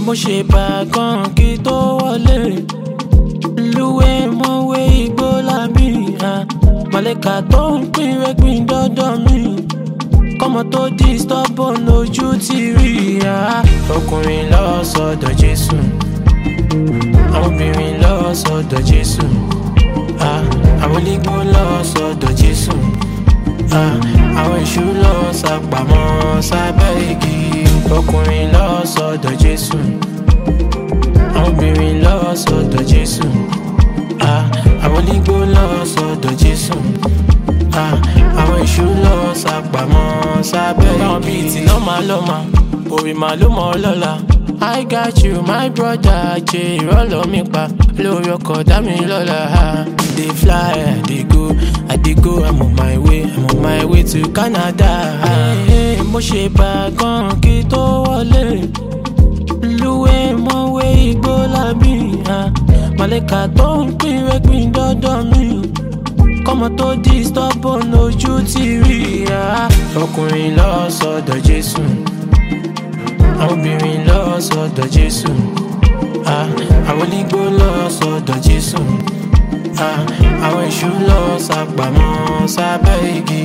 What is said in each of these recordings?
mo ṣe bàgàn kí tó wọlé lúwẹ̀ mọ́wé igbó lábí màlẹ́kà tó ń pín rẹ́gbìn dọ́dọ̀ mi kọ́mọ tó di stubborn lójú ti rí ọkùnrin lọ sọ́dọ̀ Jésù àwọn obìnrin lọ sọ́dọ̀ Jésù àwọn onígbó lọ sọ́dọ̀ Jésù àwọn èṣù lọ sápamọ́ sábẹ́ igi ọkùnrin lọ sọ́dọ̀ Jésù àwọn obìnrin lọ sọ́dọ̀ Jésù àwọn onígbó lọ sọ́dọ̀ Jésù àwọn èṣù lọ sápamọ́ sábẹ́ igi. báwọn bíi tí lọ́mà lọ́mà orí màá ló mọ̀ ọ́ lọ́la. I got you my brother jẹ́ ìrọ́lọ́ mi pa lórí ọkọ̀ dá mi lọ́la. dey fly I dey go I dey go I'm on my way I'm on my way to Canada. mo ṣe bàgàn kí tó wọlé lúwẹ̀ mọ́wé igbó lábí màlẹ́kà tó ń pín rẹ́gbìn dọ́dọ̀ mi kọ́mọ tó di stubborn lójú ti rí ọkùnrin lọ sọ́dọ̀ Jésù àwọn obìnrin lọ sọ́dọ̀ Jésù àwọn onígbó lọ sọ́dọ̀ Jésù àwọn èṣù lọ sápamọ́ sábẹ́ igi.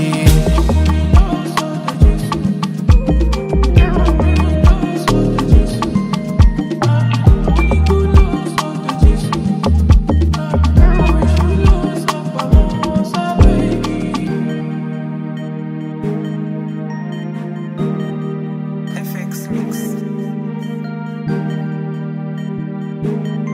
FX Mix.